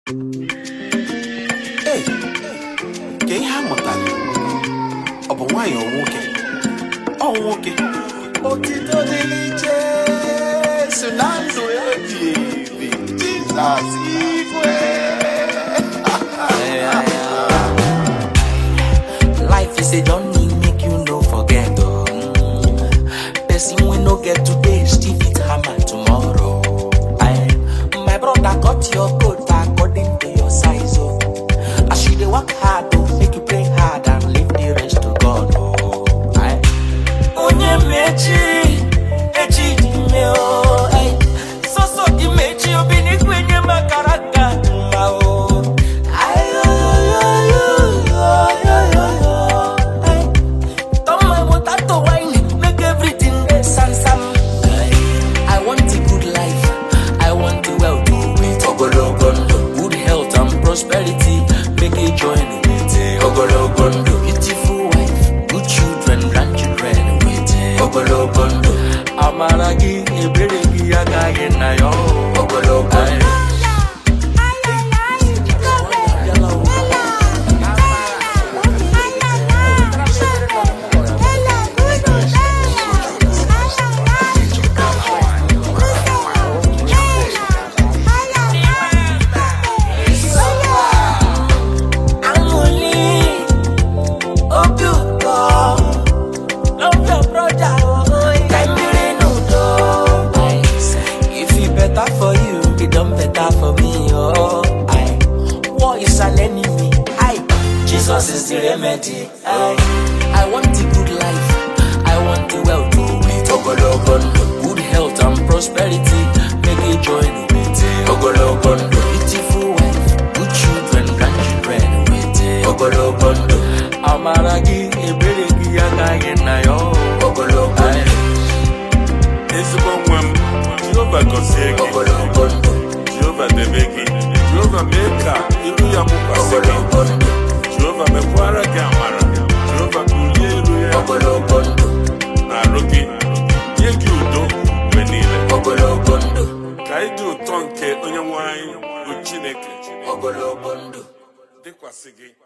Ee, ka ihe a mụtara ọ bụ nwaanyị ọ nwoke ọ nwoke otito dịrị Jesu na ndụ ebi ebi Jizọs igwe Life is a journey, make you no forget. Oh. Mm. Person we no get today, still fit hammer tomorrow. Aye. My brother cut your coat according to your size. Oh. As you dey work hard, oh, make you pray hard and leave the rest to God. Oh. Aye. Onye mechi, echi dị ime o. Aye. Sọsọ dị mechi, obi n'ikwe nye makara ka mma o. Aye, yo, yo, yo, yo, yo, yo, yo. Aye. Turn my water to wine, make everything dey sam-sam. I want a good life, I want a well-to with ogologo ndụ, good health and prosperity, make a join with ogologo ndụ. Beautiful wife, good children, grandchildren with ogologo ndụ. Amara gị, ebere gị agaghị na ya o. ogologo ndụ. Aṅụli, obi ụtọ, love your brother, oh, ka mmiri n'udo. If it better for you, it done better for me, oh. Aye. War is an enemy, aye. Jesus is the remedy, aye. I want a good life, I want a well-to with ogologo ndụ, good health and prosperity, make a join with ogologo ndụ. Beautiful wife, good children, grandchildren with ogologo ndụ. Amara gị, ebere gị agaghị na ya oh. ogologo ndụ. ezigbo nwa m jehova gọzie gị Ogologo ndụ, jehova debe gị jehova mee ka iru ya mụkwasị gị ogologo ndụ, jehova mekwara gị amara jehova bulie elu ya ogologo ndụ, na arụ gị nye gị udo mgbe niile ogologo ndụ, ka ịdị ụtọ nke onye nwe anyị bụ chineke ogologo ndụ. dịkwasị gị